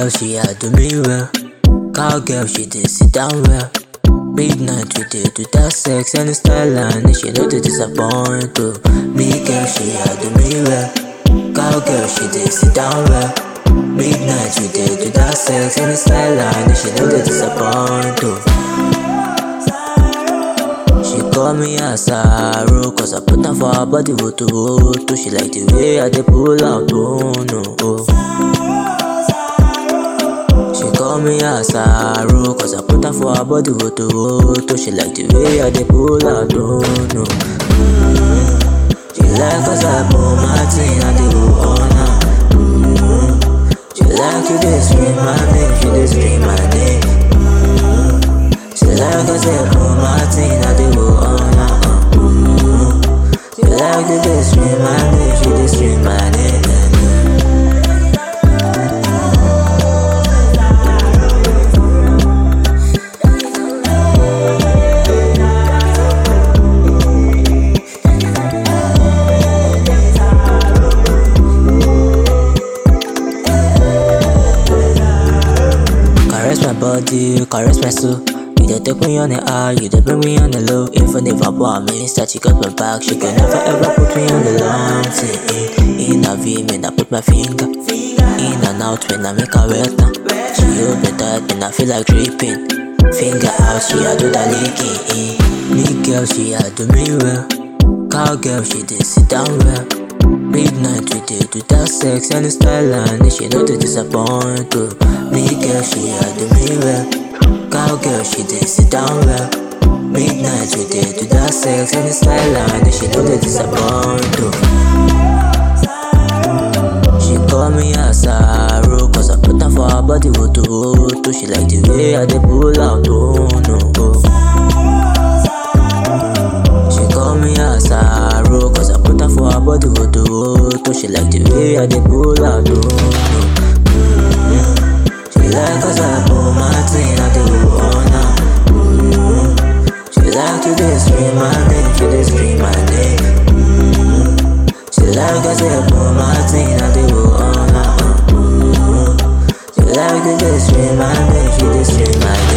girl, she had do me well. Cowgirl, she did sit down well. Midnight, we did do that sex and style, and she know to disappoint. Oh. Me girl, she had do me well. Cowgirl, she did sit down well. Midnight, we did do that sex and style, and she know to disappoint. Oh. She call me a sorrow Cause I put her for her body voto voto She like the way I dey pull out oh no oh. She call me a sorrow Cause I put her for her body voto voto She like the way I dey pull out oh no mm. She like cause I pull my thing I dey go on her mm. She like you dey scream my name She dey scream my name mm. She like cause I pull my thing I dey go on her uh, mm. She like you dey scream my name She dey scream my name Caress my body, caress my soul. You dey take me on the high, you dey bring me on the low. Even if I want me, start she got my back. She can never ever put me on the long thing. In a V, when I put my finger in and out when I make her wet now. She hold me tight when I feel like dripping. Finger out, she a do the licking. Me girl, she a do me well. Cowgirl, she did sit down well. Midnight we did do that sex and style and she know to disappoint oh. Me girl she had do me well Cowgirl she did sit down well Midnight we did do that sex and style and she know to disappoint oh. She call me a sorrow Cause I put her for her body voto voto She like the way I dey pull out oh no oh. She call me a sorrow Cause I put her for her body voto voto She like the way I dey pull out oh no mm She like cause I pull my thing I dey go on her mm She like to dey scream my name She dey scream my name mm She like cause I pull my thing I dey go on her mm She like to dey scream my name She dey scream my name